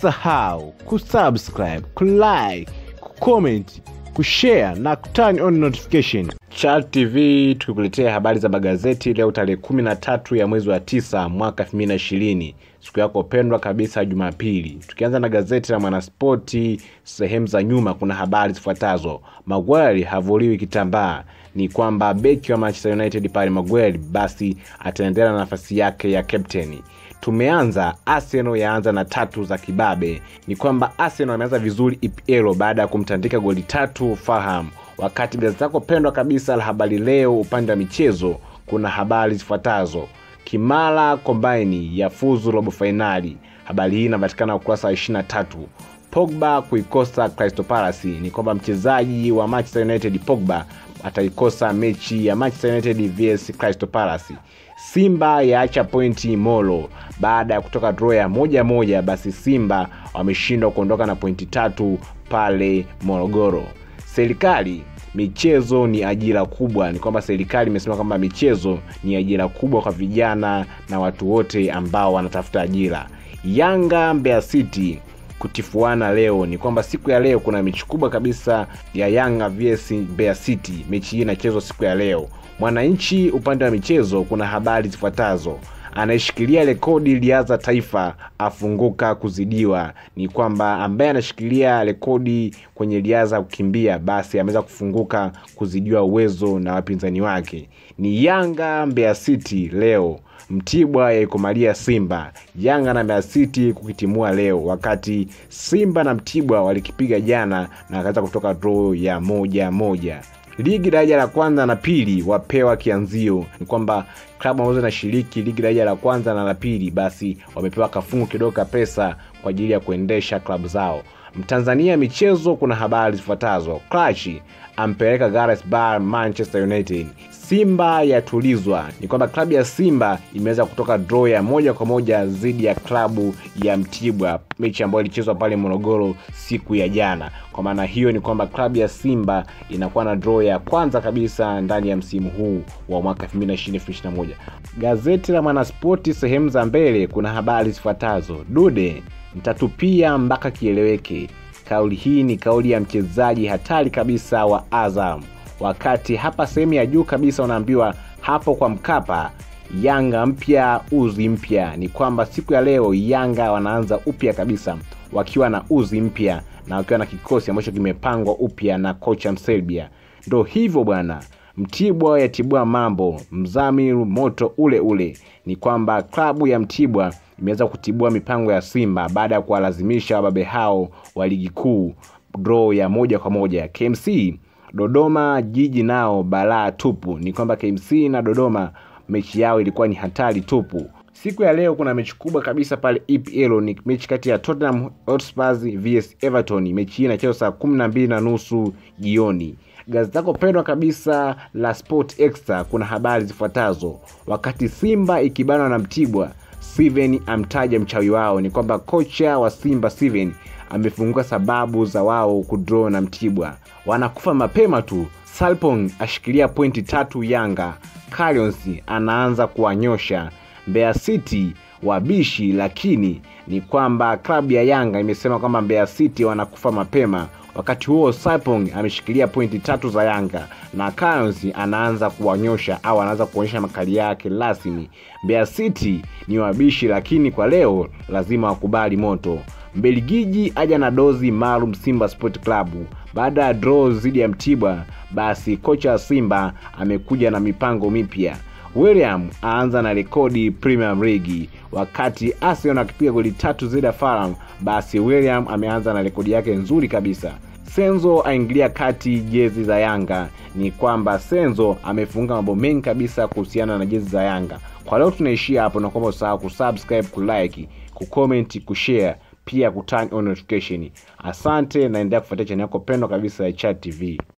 usisahau kusubscribe kulike kucomment kushare na kuturn on notification Chat TV tukikuletea habari za magazeti leo tarehe kumi na tatu ya mwezi wa tisa mwaka elfu mbili na ishirini siku yako pendwa kabisa Jumapili. Tukianza na gazeti la Mwanaspoti, sehemu za nyuma kuna habari zifuatazo: Maguire havuliwi kitambaa. Ni kwamba beki wa Manchester United pale Maguire basi ataendelea na nafasi yake ya kapteni. Tumeanza Arsenal yaanza na tatu za kibabe. Ni kwamba Arsenal ameanza vizuri EPL baada ya kumtandika goli tatu Fulham wakati gazeti lako pendwa kabisa la Habari Leo upande wa michezo kuna habari zifuatazo: Kimara Kombaini ya fuzu robo fainali. Habari hii inapatikana ukurasa wa 23. Pogba kuikosa Crystal Palace. Ni kwamba mchezaji wa Manchester United Pogba ataikosa mechi ya Manchester United vs Crystal Palace. Simba yaacha pointi Molo baada ya kutoka draw ya moja moja, basi Simba wameshindwa kuondoka na pointi tatu pale Morogoro. Serikali michezo ni ajira kubwa. Ni kwamba serikali imesema kwamba michezo ni ajira kubwa kwa vijana na watu wote ambao wanatafuta ajira. Yanga Mbeya City kutifuana leo. Ni kwamba siku ya leo kuna mechi kubwa kabisa ya Yanga vs Mbeya City. Mechi hii inachezwa siku ya leo. Mwananchi upande wa michezo kuna habari zifuatazo anayeshikilia rekodi liaza taifa afunguka kuzidiwa. Ni kwamba ambaye anashikilia rekodi kwenye liaza kukimbia basi ameweza kufunguka kuzidiwa uwezo na wapinzani wake. Ni Yanga Mbeya City leo. Mtibwa yaikomalia Simba. Yanga na Mbeya City kukitimua leo, wakati Simba na Mtibwa walikipiga jana na wakaweza kutoka draw ya moja moja. Ligi daraja la kwanza na pili wapewa kianzio. Ni kwamba klabu ambazo zinashiriki ligi daraja la kwanza na la pili, basi wamepewa kafungu kidogo ka pesa kwa ajili ya kuendesha klabu zao. Mtanzania michezo, kuna habari zifuatazo: Clash ampeleka Gareth Bale Manchester United. Simba yatulizwa. Ni kwamba klabu ya Simba imeweza kutoka draw ya moja kwa moja dhidi ya klabu ya Mtibwa, mechi ambayo ilichezwa pale Morogoro siku ya jana. Kwa maana hiyo ni kwamba klabu ya Simba inakuwa na draw ya kwanza kabisa ndani ya msimu huu wa mwaka 2020-2021. Gazeti la Mwanaspoti sehemu za mbele kuna habari zifuatazo: Dude mtatupia mpaka kieleweke. Kauli hii ni kauli ya mchezaji hatari kabisa wa Azam wakati hapa sehemu ya juu kabisa unaambiwa hapo kwa Mkapa, Yanga mpya uzi mpya. Ni kwamba siku ya leo Yanga wanaanza upya kabisa wakiwa na uzi mpya na wakiwa na kikosi ambacho kimepangwa upya na kocha Mserbia. Ndo hivyo bwana, Mtibwa yatibua mambo, Mzamir moto ule ule. Ni kwamba klabu ya Mtibwa imeweza kutibua mipango ya Simba baada ya kuwalazimisha wababe hao wa ligi kuu draw ya moja kwa moja. KMC Dodoma jiji nao balaa tupu. Ni kwamba KMC na Dodoma mechi yao ilikuwa ni hatari tupu. Siku ya leo kuna mechi kubwa kabisa pale EPL, ni mechi kati ya Tottenham Hotspur vs Everton. Mechi hii inachezwa saa kumi na mbili na nusu jioni. Gazeti lako pendwa kabisa la Sport Extra kuna habari zifuatazo: wakati Simba ikibanwa na Mtibwa, Steven amtaja mchawi wao. Ni kwamba kocha wa Simba Steven amefunguka sababu za wao kudraw na Mtibwa, wanakufa mapema tu. Salpong ashikilia pointi tatu Yanga. Carions anaanza kuwanyosha Mbeya City wabishi, lakini ni kwamba klabu ya Yanga imesema kwamba Mbeya City wanakufa mapema. Wakati huo Salpong ameshikilia pointi tatu za Yanga na Carions anaanza kuwanyosha au anaanza kuonyesha makali yake rasmi. Mbeya City ni wabishi, lakini kwa leo lazima wakubali moto. Mbelgiji aja na dozi maalum Simba Sport Club baada ya draw dhidi ya Mtibwa. Basi kocha wa Simba amekuja na mipango mipya. William aanza na rekodi Premier League, wakati Arsenal akipiga goli tatu dhidi ya Fulham. Basi William ameanza na rekodi yake nzuri kabisa. Senzo aingilia kati jezi za Yanga. Ni kwamba Senzo amefunga mambo mengi kabisa kuhusiana na jezi za Yanga. Kwa leo tunaishia hapo, na kwamba usahau kusubscribe, kulike, kucomment, kushare pia kuturn on notification. Asante, naendelea kufuatia channel yako pendwa kabisa ya Chat TV.